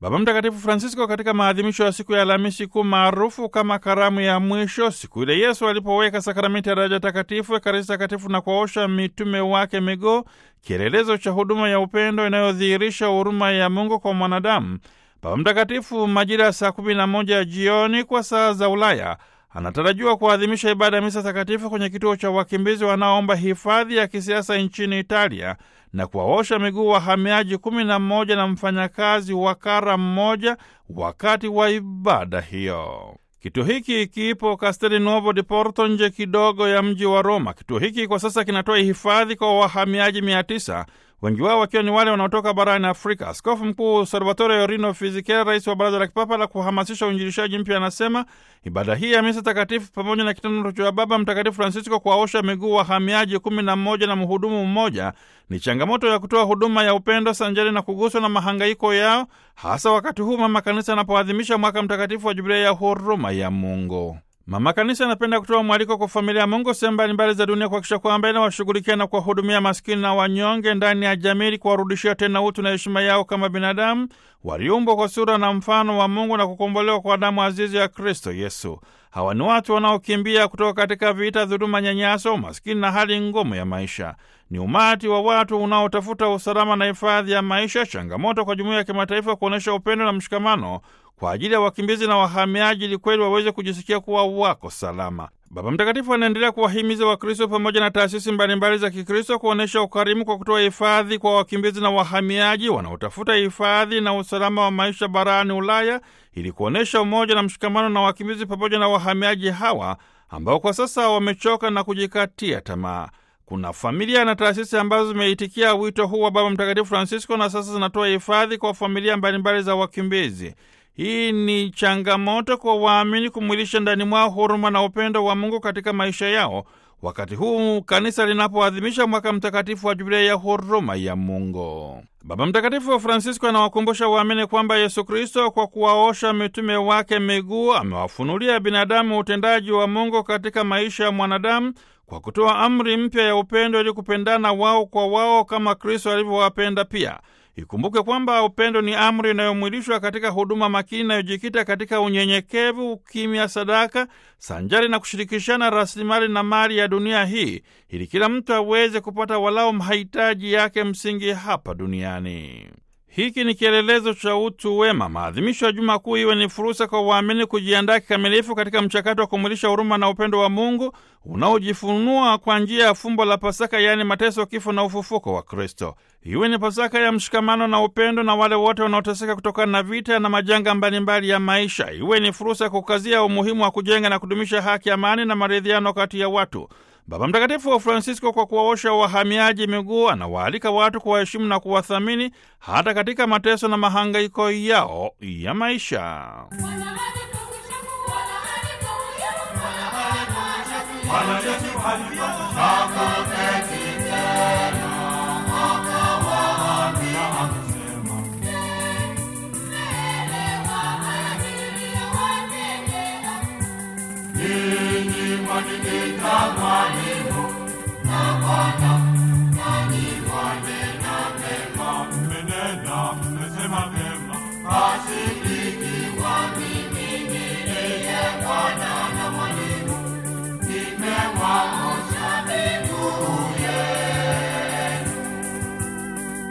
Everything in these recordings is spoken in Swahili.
Baba Mtakatifu Francisco katika maadhimisho ya siku ya Alhamisi Kuu maarufu kama karamu ya mwisho, siku ile Yesu alipoweka sakramenti ya daraja takatifu, Ekaristi Takatifu na kuwaosha mitume wake miguu, kielelezo cha huduma ya upendo inayodhihirisha huruma ya Mungu kwa mwanadamu. Baba Mtakatifu majira ya saa kumi na moja jioni kwa saa za Ulaya anatarajiwa kuadhimisha ibada ya misa takatifu kwenye kituo cha wakimbizi wanaoomba hifadhi ya kisiasa nchini Italia na kuwaosha miguu wahamiaji kumi na mmoja na mfanyakazi wa kara mmoja wakati wa ibada hiyo. Kituo hiki kipo Castel Nuovo di Porto, nje kidogo ya mji wa Roma. Kituo hiki kwa sasa kinatoa hifadhi kwa wahamiaji mia tisa wengi wao wakiwa ni wale wanaotoka barani Afrika. Askofu Mkuu Salvatore Orino Fisichella, rais wa Baraza la Kipapa la kuhamasisha uinjilishaji mpya, anasema ibada hii ya misa takatifu pamoja na kitendo cha Baba Mtakatifu Francisco kuwaosha miguu wahamiaji kumi na mmoja na mhudumu mmoja ni changamoto ya kutoa huduma ya upendo sanjari na kuguswa na mahangaiko yao, hasa wakati huu Mama Kanisa anapoadhimisha mwaka mtakatifu wa Jubilei ya huruma ya Mungu. Mama Kanisa anapenda kutoa mwaliko kwa familia ya Mungu sehemu mbalimbali za dunia kuhakikisha kwamba inawashughulikia na kuwahudumia maskini na wanyonge ndani ya jamii, kuwarudishia tena utu na heshima yao kama binadamu waliumbwa kwa sura na mfano wa Mungu na kukombolewa kwa damu azizi ya Kristo Yesu. Hawa ni watu wanaokimbia kutoka katika vita, dhuluma, nyanyaso, umaskini na hali ngumu ya maisha. Ni umati wa watu unaotafuta usalama na hifadhi ya maisha, changamoto kwa jumuiya ya kimataifa kuonyesha upendo na mshikamano kwa ajili ya wakimbizi na wahamiaji ili kweli waweze kujisikia kuwa wako salama. Baba Mtakatifu anaendelea kuwahimiza Wakristo pamoja na taasisi mbalimbali za Kikristo kuonyesha ukarimu kwa kutoa hifadhi kwa wakimbizi na wahamiaji wanaotafuta hifadhi na usalama wa maisha barani Ulaya ili kuonyesha umoja na mshikamano na wakimbizi pamoja na wahamiaji hawa ambao kwa sasa wamechoka na kujikatia tamaa. Kuna familia na taasisi ambazo zimeitikia wito huu wa Baba Mtakatifu Francisco na sasa zinatoa hifadhi kwa familia mbalimbali za wakimbizi. Hii ni changamoto kwa waamini kumwilisha ndani mwao huruma na upendo wa Mungu katika maisha yao, wakati huu kanisa linapoadhimisha mwaka mtakatifu wa Jubilei ya huruma ya Mungu. Baba Mtakatifu Francisco anawakumbusha waamini kwamba Yesu Kristo kwa kuwaosha mitume wake miguu amewafunulia binadamu utendaji wa Mungu katika maisha ya mwanadamu kwa kutoa amri mpya ya upendo ili kupendana wao kwa wao kama Kristo alivyowapenda pia. Ikumbuke kwamba upendo ni amri inayomwilishwa katika huduma makini inayojikita katika unyenyekevu, ukimya, sadaka sanjari na kushirikishana rasilimali na mali ya dunia hii, ili kila mtu aweze kupata walao mahitaji yake msingi hapa duniani. Hiki ni kielelezo cha utu wema. Maadhimisho ya Juma Kuu iwe ni fursa kwa waamini kujiandaa kikamilifu katika mchakato wa kumwilisha huruma na upendo wa Mungu unaojifunua kwa njia ya fumbo la Pasaka, yaani mateso, kifo na ufufuko wa Kristo. Iwe ni Pasaka ya mshikamano na upendo na wale wote wanaoteseka kutokana na vita na majanga mbalimbali ya maisha. Iwe ni fursa ya kukazia umuhimu wa kujenga na kudumisha haki, amani na maridhiano kati ya watu. Baba Mtakatifu wa Francisco kwa kuwaosha wahamiaji miguu anawaalika watu kuwaheshimu na kuwathamini hata katika mateso na mahangaiko yao ya maisha.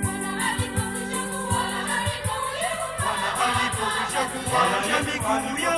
Bwana alipokwisha kuosha miguu